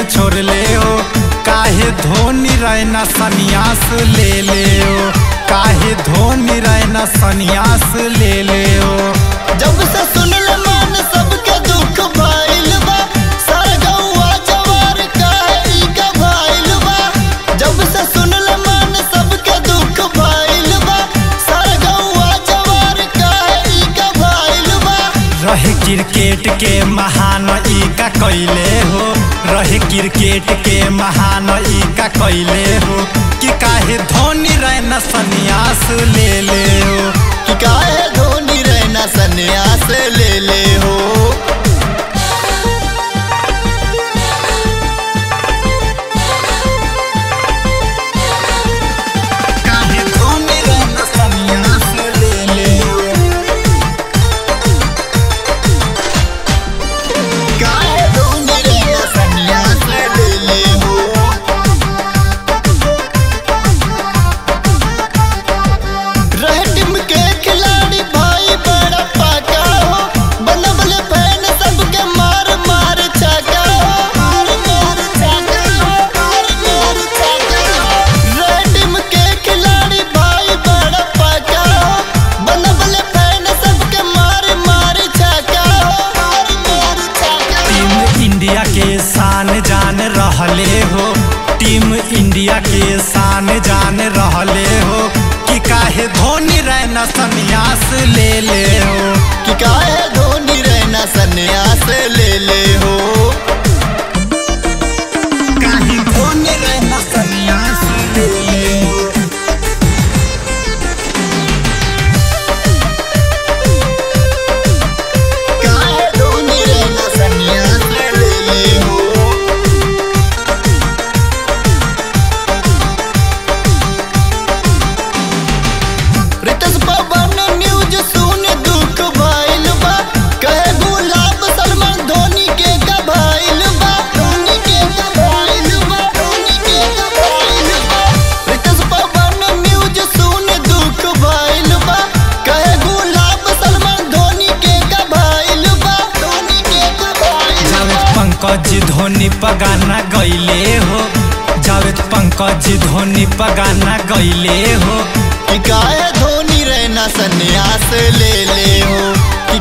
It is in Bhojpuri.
छोड़ ले हो काहे धोनी रहना सन्यास ले ले हो काहे धोनी रहना सन्यास ले ले हो जब से सुनल मान सबके दुख भइल बा सारा गौवा जवार काहे ई का भइल बा जब से सुनल मान सबके दुख भइल बा सारा गौवा जवार काहे ई का भइल बा रहे क्रिकेट के महान ई का कैले हो रहे क्रिकेट के महान ई का कैले हो कि काहे धोनी रहना सन्यास ले ले हो कि काहे धोनी रहना सन्यास ले ले हो काहे धोनी रहना सन्यास ले ले हो काहे धोनी रहना सन्यास ले ले हो रहे टीम के खिलाड़ी भाई बड़ा पाका हो बनबल फैन सबके मार मार छका हो मार मार छका हो मार मार छका हो रहे टीम के खिलाड़ी भाई बड़ा पाका हो बनबल फैन सबके मार मार छका हो मार मार छका टीम इंडिया के शान जान रहले हो टीम इंडिया के शान जान रहले हो कि काहे धोनी रहना सन्यास ले ले हो कि काहे धोनी रहना सन्यास ले ले हो काहे धोनी रहना सन्यास ले ले हो काहे धोनी रहना सन्यास ले ले हो रितेश पवन न्यूज सुन दुख भइल बा कहे गुलाब सलमान धोनी के का भइल बा धोनी के का भइल बा धोनी के का भइल बा रितेश पवन न्यूज सुन दुख भइल बा कहे गुलाब सलमान धोनी के का भइल बा धोनी के का भइल जावेद पंकज धोनी पगाना गईले हो जावेद पंकज धोनी पगाना गईले हो कि काहे धोनी रहना सन्यास ले ले हो कि